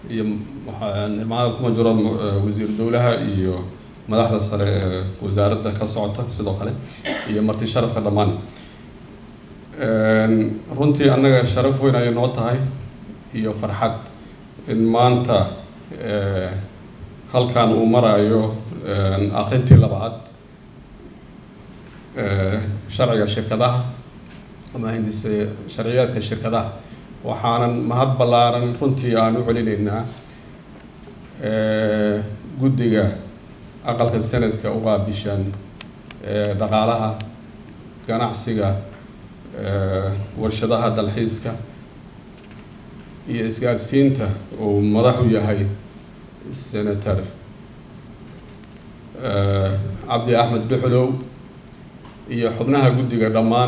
iyo maada kuma jiro wasiir dowlaha iyo madaxda sare ee wasaaradda ka socota sidoo kale iyo marti sharafka dhammaan runtii annaga sharaf weyn ayay noo tahay iyo farxad in maanta halkan uu marayo aqrintii labaad sharciga shirkadaha ama hindise sharciyaadka shirkadaha waxaanan mahad ballaaran runtii aan u celinaynaa guddiga aqalka sanadka u qaabishan dhaqaalaha ganacsiga warshadaha dalxiiska iyo isgaadhsiinta uu madax u yahay senator cabdi axmed dhuxulow iyo xubnaha guddiga dhammaan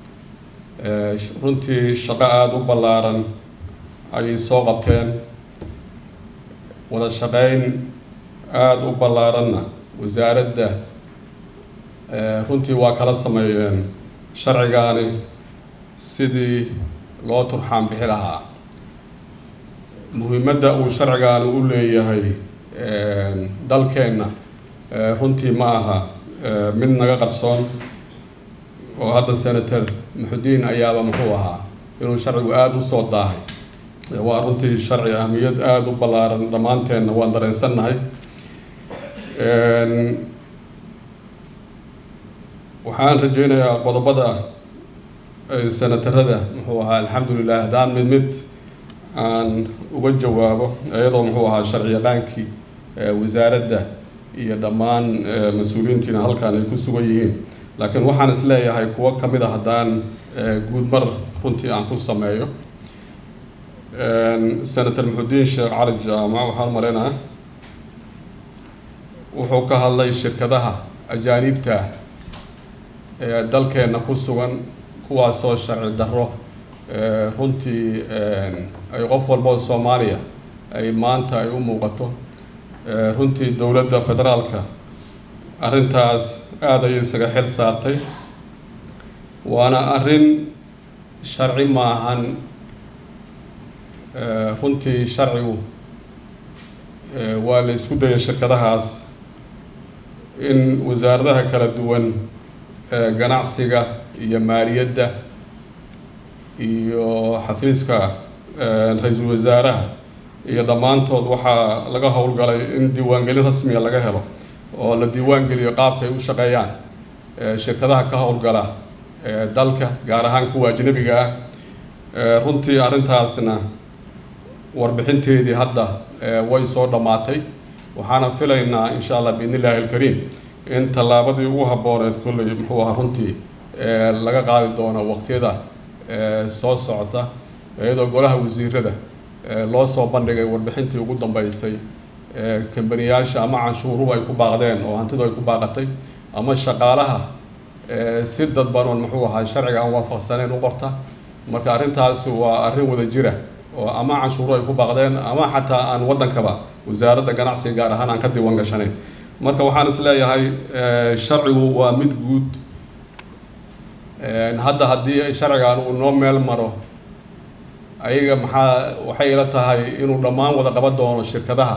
runtii shaqo aada u ballaaran ayay soo qabteen wada shaqeyn aada u ballaaranna wasaaradda runtii waa kala sameeyeen sharcigaani sidii loo turxaan bixi lahaa muhiimadda uu sharcigaani u leeyahay dalkeenna runtii ma aha mid naga qarsoon oo hadda senator muxudiin ayaaba muxuu ahaa inuu sharcigu aada u soo daahay waa runtii sharci ahmiyad aada u ballaaran dhammaanteenna waan dareensannahay waxaan rajeynayaa qodobada senatarada muxuu ahaa alxamdulilah haddaan mid mid aan uga jawaabo iyadoo muxuu ahaa sharci yaqaankii wasaaradda iyo dhammaan mas-uuliyiintiina halkan ay ku sugan yihiin laakiin waxaan is leeyahay kuwo ka mid a haddaan guud mar runtii aan ku sameeyo senator muxudiin sheekh cali jaamac waxaan maleynaa wuxuu ka hadlay shirkadaha ajaaniibta ee dalkeenna ku sugan kuwaasoo sharci darro runtii ay qof walba oo soomaaliya ay maanta ay u muuqato runtii dowladda federaalka arrintaas aada ayay isaga xil saartay waana arrin sharci maahan runtii sharcigu waa la isku dayay shirkadahaas in wasaaradaha kala duwan ganacsiga iyo maaliyadda iyo xafiiska ra-iisul wasaaraha iyo dhammaantood waxaa laga howlgalay in diiwaangelin rasmiga laga helo oo la diiwaangeliyo qaabka ay u shaqeeyaan shirkadaha ka howlgala dalka gaar ahaan kuwa ajnabiga ah runtii arrintaasna warbixinteedii hadda way soo dhammaatay waxaana filaynaa insha allah biidn illaahi alkariim in tallaabadii ugu habbooneed kolley muxuu ahaa runtii laga qaadi doono waqtiyada soo socota iyadoo golaha wasiirada loo soo bandhigay warbixintii ugu dambeysay kambaniyaasha ama canshuuruhu ay ku baaqdeen oo hantidu ay ku baaqatay ama shaqaalaha si dadban oon muxuu ahaa sharciga aan waafaqsaneyn u qorta marka arrintaasi waa arrin wada jira oo ama canshuuru ay ku baaqdeen ama xataa aan waddankaba wasaaradda ganacsiga gaar ahaan aan ka diiwan gashanayn marka waxaan is leeyahay sharcigu waa mid guud hadda haddii sharcigan uu noo meel maro ayaga maxaa waxay ila tahay inuu dhammaan wada qaban doono shirkadaha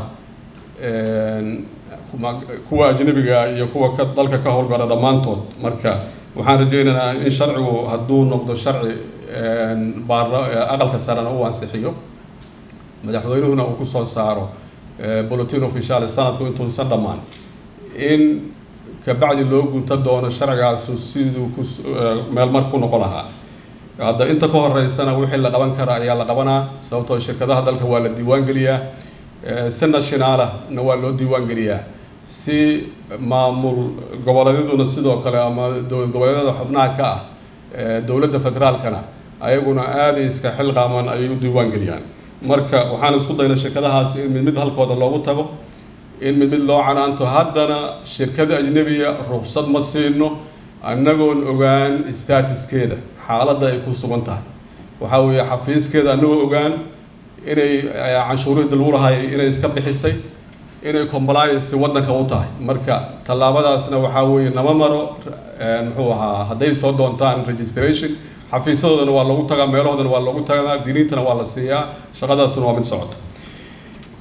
kuwa ajnabiga iyo kuwa ka dalka ka howlgala dhammaantood marka waxaan rajeynaynaa in sharcigu hadduu noqdo sharci baarla aqalka sarena uu ansixiyo madaxweynuhuna uu kusoo saaro bulletin official sanadku intuusan dhammaan in kabacdi loo gunta doono sharcigaasu siduu ku meelmar ku noqon lahaa hadda inta ka horeysana wixii la qaban kara ayaa la qabanaa sababtoo shirkadaha dalka waa la diiwaan geliyaa si nationaalahna waa loo diiwaan geliyaa si maamul goboleedyaduna sidoo kale ama dowlad goboleedyada xubnaha ka ah dowladda federaalkana ayaguna aaday iska xil qaaman ayay u diiwaan geliyaan marka waxaan isku daynay shirkadahaasi in mid mid halkooda loogu tago in mid mid loo canaanto haddana shirkada ajnebiya ruqsad ma siino annagoon ogaan statuskeeda xaaladda ay ku sugan tahay waxaa weeye xafiiskeeda annagoo ogaan inay canshuurihii lagu lahay inay iska bixisay inay compliance waddanka u tahay marka tallaabadaasna waxaa weeye nama maro muxuu ahaa hadday soo doontaan registration xafiisyadoodana waa loogu tagaa meelahoodana waa loogu tagaa diniintana waa la siiyaa shaqadaasuna waa mid socoto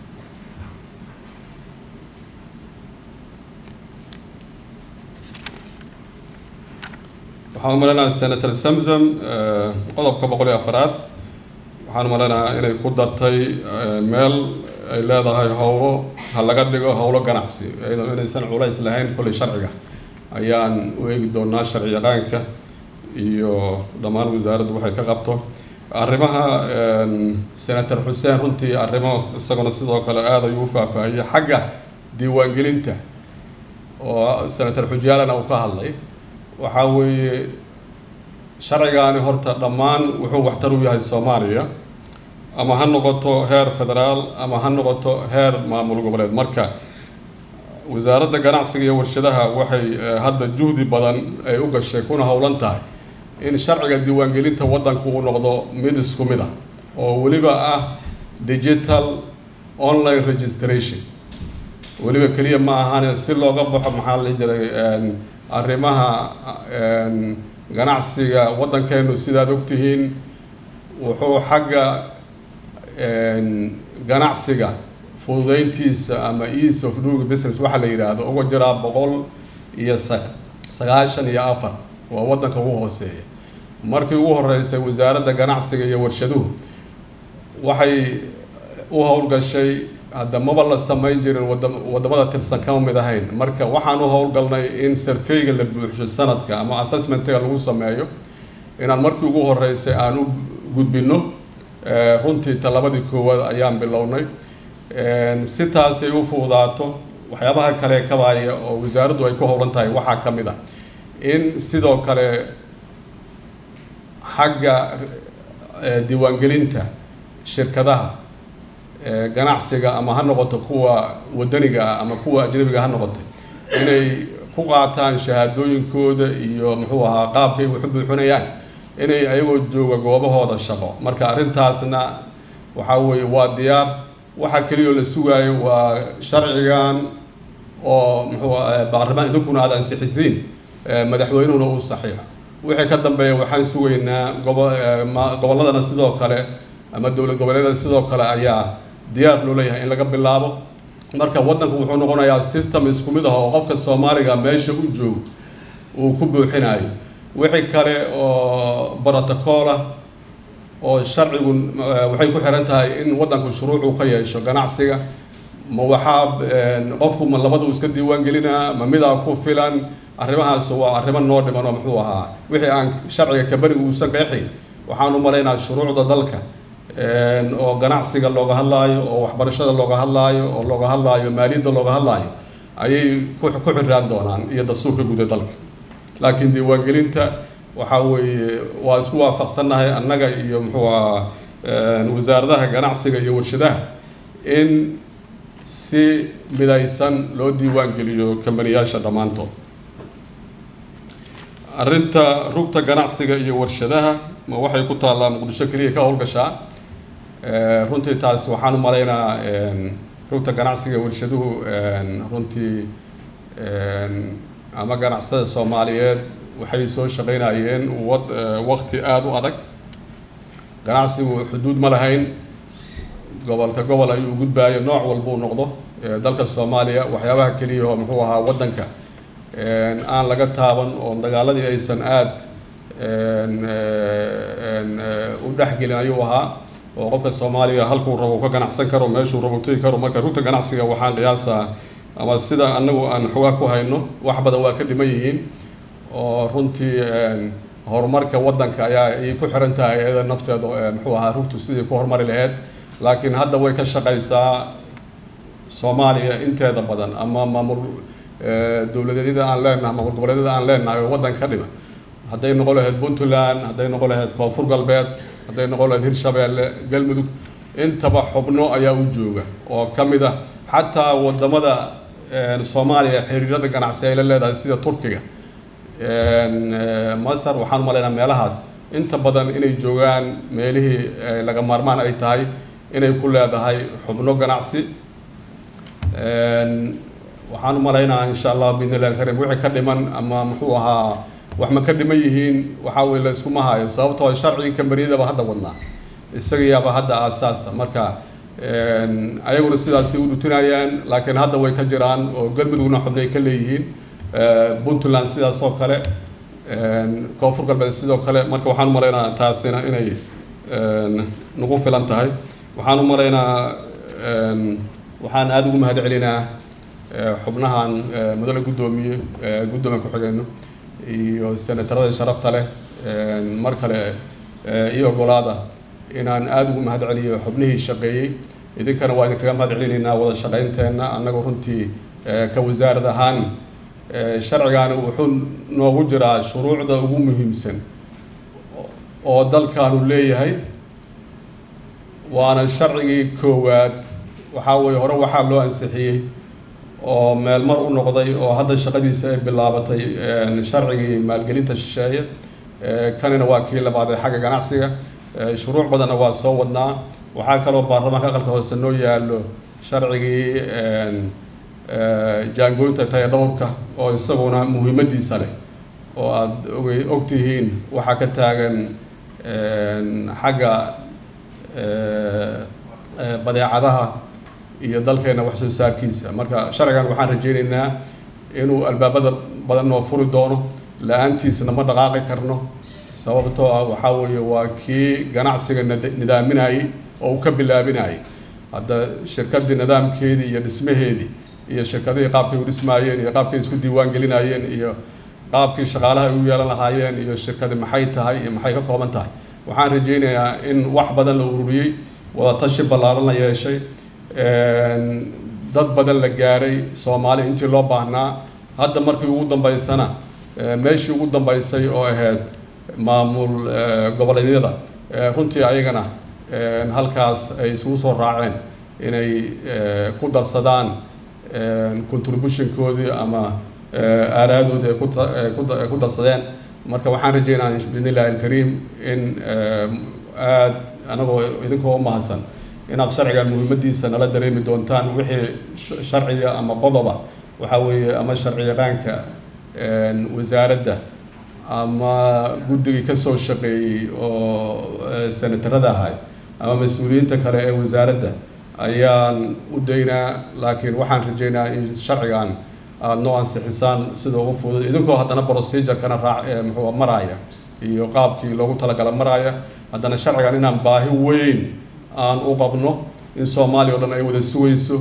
waxaan umaleynaya senator samsam qodobka boqol iyo afaraad waxaan umaleynaya inay ku dartay meel ay leedahay howlo ha laga dhigo howlo ganacsi iyadoo inaysan culays lahayn kolley sharciga ayaan u eegi doonaa sharci yaqaanka iyo dhammaan wasaaraddu waxay ka qabto arrimaha senator xuseen runtii arrimo isaguna sidoo kale aada ayuu u faahfaahiyey xagga diiwaangelinta oo senator xujaalana uu ka hadlay waxaa weeye sharcigaani horta dhammaan wuxuu waxtar u yahay soomaaliya ama ha noqoto heer federaal ama ha noqoto heer maamul goboleed marka wasaaradda ganacsiga iyo warshadaha waxay hadda juhdi badan ay u gashay kuna howlan tahay in sharciga diiwaangelinta waddanku uu noqdo mid isku mid ah oo weliba ah digital online registration weliba keliya ma ahane si looga baxo maxaa la jiray arrimaha ganacsiga waddankeenu sidaad ogtihiin wuxuu xagga ganacsiga fududeyntiisa ama ease of doing business waxaa la yidhaahdo uga jiraa boqol iyo sagaashan iyo afar waa waddanka ugu hooseeya markii ugu horeysay wasaaradda ganacsiga iyo warshaduhu waxay u howlgashay hadda maba la samayn jirin wadamada tirsan kama mid ahayn marka waxaan u howlgalnay in surveyga la buuxsho sanadka ama assessmentiga lagu sameeyo inaan markii ugu horeysay aan u gudbino runtii talabadii koowaad ayaan bilownay si taasi ay u fududaato waxyaabaha kale kabaaya oo wasaaraddu ay ku howlan tahay waxaa ka mid ah in sidoo kale xagga diiwaangelinta shirkadaha ganacsiga ama ha noqoto kuwa wadaniga ah ama kuwa ajnabiga ha noqotay inay ku qaataan shahaadooyinkooda iyo muxuu ahaa qaabkay wax u buuxinayaan inay ayagoo jooga goobahooda shaqo marka arrintaasna waxaa weeye waa diyaar waxaa keliyao la sugaayo waa sharcigan oo muxuu baarlamaan idinkuna aad ansixisiin madaxweynuhuna uu saxiixo wixii ka dambeeya waxaan sugaynaa gobo gobolladana sidoo kale ama dowlad goboleedyada sidoo kale ayaa diyaar loo leeyahay in laga bilaabo marka waddanku wuxuu noqonayaa system isku mid ah oo qofka soomaaliga meesha u joogo uu ku buuxinayo wixii kale oo brotocolah oo sharcigu waxay ku xiran tahay in waddanku shuruucu ka yeesho ganacsiga ma waxaa qofku ma labadu iska diiwaan gelinaa ma midaa ku filan arrimahaas waa arrimo noo dhiman oo muxuu ahaa wixii aan sharciga kabariga uusan qeexayn waxaan u malaynaa shuruucda dalka oo ganacsiga looga hadlaayo oo waxbarashada looga hadlaayo oo looga hadlaayo maaliyadda looga hadlaayo ayay ku ku xiraan doonaan iyo dastuurka guud ee dalka laakiin diiwaangelinta waxaa weeye waa isku waafaqsannahay annaga iyo muxuu ahaa wasaaradaha ganacsiga iyo warshadaha in si midaysan loo diiwaan geliyo kambaniyaasha dhammaantood arrinta rugta ganacsiga iyo warshadaha ma waxay ku taallaa muqdisho keliya ka howlgashaa runtii taas waxaan u malaynaa rugta ganacsiga warshaduhu runtii ama ganacsatada soomaaliyeed waxay soo shaqaynayeen wad waqti aada u adag ganacsigu xuduud ma lahayn gobolka gobol ayuu gudbaayo nooc walbuu noqdo dalka soomaaliya waxyaabaha keliya oo muxuu ahaa waddanka aan laga taaban oo dagaaladii aysan aada u dhexgelin ayuu ahaa oo qofka soomaaliga halkuu rabo ka ganacsan karo meeshuu rabo tegi karo marka rugta ganacsiga waxaan qiyaasaa ama sida anagu aan xogaa ku hayno wax badan waa ka dhiman yihiin oo runtii horumarka waddanka ayaa ay ku xiran tahay iyada nafteeda muxuu ahaa rugtu sidii ku horumari lahayd laakiin hadda way ka shaqaysaa soomaaliya inteeda badan ama maamul dowladeedyada aan leenahay maamul goboleedyada aan leenahay oo waddan ka dhima hadday noqon lahayd puntland hadday noqon lahayd koonfur galbeed hadday noqon lahayd hirshabeelle galmudug intaba xubno ayaa u jooga oo ka mid ah xataa wadamada soomaaliya xiriirada ganacsi ay la leedahay sida turkiga masar waxaan umalaynaa meelahaas inta badan inay joogaan meelihii laga maarmaan ay tahay inay ku leedahay xubno ganacsi waxaan umalaynaa insha allah bidnillahi karim wixii ka dhiman ama muxuu ahaa wax ma ka dhiman yihiin waxaa weye la iskuma hayo sababtoo sharcigii kambaniyadaba hadda wadnaa isagayaaba hadda aasaasa marka ayaguna sidaasay u dhutinayaan laakiin hadda way ka jiraan oo galmudugna xubnay ka leeyihiin puntland sidaas oo kale koonfur galbeed sidoo kale marka waxaan u malaynaa taasina inay nagu filan tahay waxaan u malaynaa waxaan aada ugu mahad celinaa xubnahan mudane guddoomiye guddoomiye ku-xigeenno iyo senatarada sharafta leh mar kale iyo ogolaada inaan aada ugu mahad celiyo xubnihii shaqeeyey idinkana waa idinkaga mahad celinaynaa wada shaqaynteenna annaga runtii ka wasaarad ahaan sharcigaani wuxuu noogu jiraa shuruucda ugu muhiimsan oo dalkaanu leeyahay waana sharcigii koowaad waxaa weeye hore waxaa loo ansixiyey oo meelmar u noqday oo hadda shaqadiisa ay bilaabatay sharcigii maalgelinta shisheeye kanina waa kii labaad ee xagga ganacsiga shuruuc badanna waa soo wadnaa waxaa kaloo baarlamaanka aqalka hoose noo yaallo sharcigii jaangooynta taya dhowrka oo isaguna muhiimadiisa leh oo aada ogey ogtihiin waxaa ka taagan xagga badeecadaha iyo dalkeena wax soo saarkiisa marka sharcigan waxaan rajeynaynaa inuu albaabada badan noo furi doono la-aantiisna ma dhaqaaqi karno sababtoo ah waxaa weeye waa kii ganacsiga nidaaminayay oo uu ka bilaabinayay hadda shirkadii nidaamkeedii iyo dhismaheedii iyo shirkadihii qaabkay u dhismaayeen iyo qaabkay isku diiwaan gelinayeen iyo qaabkii shaqaalaha ay u yeelan lahaayeen iyo shirkadi maxay tahay iyo maxay ka kooban tahay waxaan rajeynayaa in wax badan la ururiyey wadatashi ballaaran la yeeshay dad badan la gaaray soomaali intii loo baahnaa hadda markii ugu dambeysana meeshii ugu dambeysay oo ahayd maamul goboleedyada runtii ayagana halkaas ay isugu soo raaceen inay ku darsadaan contributionkoodii ama aaraadoodii ay ku darsadeen marka waxaan rajeynaa biidn illahi alkariim in aada anagoo idinkoo u mahadsan inaad sharcigan muhiimadiisa nala dareemi doontaan wixii sharciga ama qodoba waxaa weeye ama sharci yaqaanka wasaaradda ama guddigii kasoo shaqeeyey oo senatarada ahay ama mas-uuliyiinta kale ee wasaaradda ayaan u daynaa laakiin waxaan rajeynaa in sharcigan aada noo ansixisaan sida ugu fudud idinkoo haddana procedure-kana raac muxuu maraaya iyo qaabkii loogu talagala maraaya haddana sharcigan inaan baahi weyn aan u qabno in soomaaliya o dhan ay wada sugayso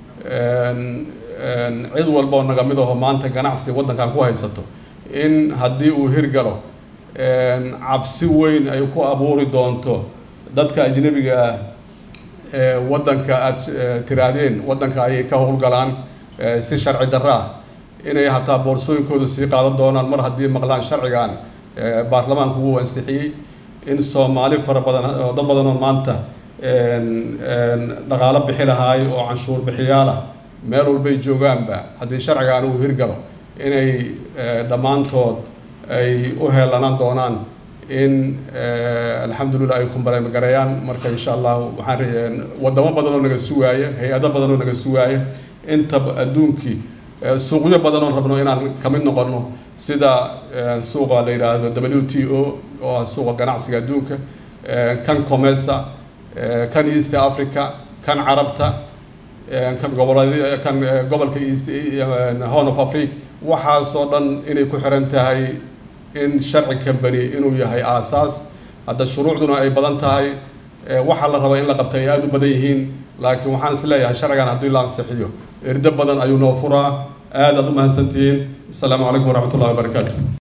cid walba oo naga mid aho maanta ganacsi waddankan ku haysato in haddii uu hirgalo cabsi weyn ay ku abuuri doonto dadka ajnabiga ah ee waddanka aada tiraahdeen waddanka ayay ka howlgalaan si sharci darro ah inay hataa boorsooyinkooda sii qaadan doonaan mar haddii maqlaan sharcigan baarlamaanku wuu ansixiyey in soomaali fara badan oo dad badan oo maanta dhaqaalo bixi lahaay oo canshuur bixiyaalah meel walbay joogaanba haddii sharcigan uu hirgalo inay dhammaantood ay u heelanaan doonaan in alxamdulillah ay kumbareemgareeyaan marka insha allah waxaan wadamo badan oo naga sugaaya hay-ado badan oo naga sugaaya inta adduunkii suuqyo badan oon rabno inaan kamid noqono sida suuqa la yidhaahdo w t o oo ah suuqa ganacsiga adduunka kan comesa kan east africa kan carabta kan gobolad kan gobolka east horn of africa waxaasoo dhan inay ku xiran tahay in sharci company inuu yahay aasaas hadda shuruucduna ay badan tahay waxaa la rabaa in la qabta ay aada u badan yihiin laakiin waxaan is leeyahay sharcigan haddii la ansixiyo erdo badan ayuu noo furaa aad aad u mahadsantihiin asalaamu calaykum waraxmat ullahi wabarakaatu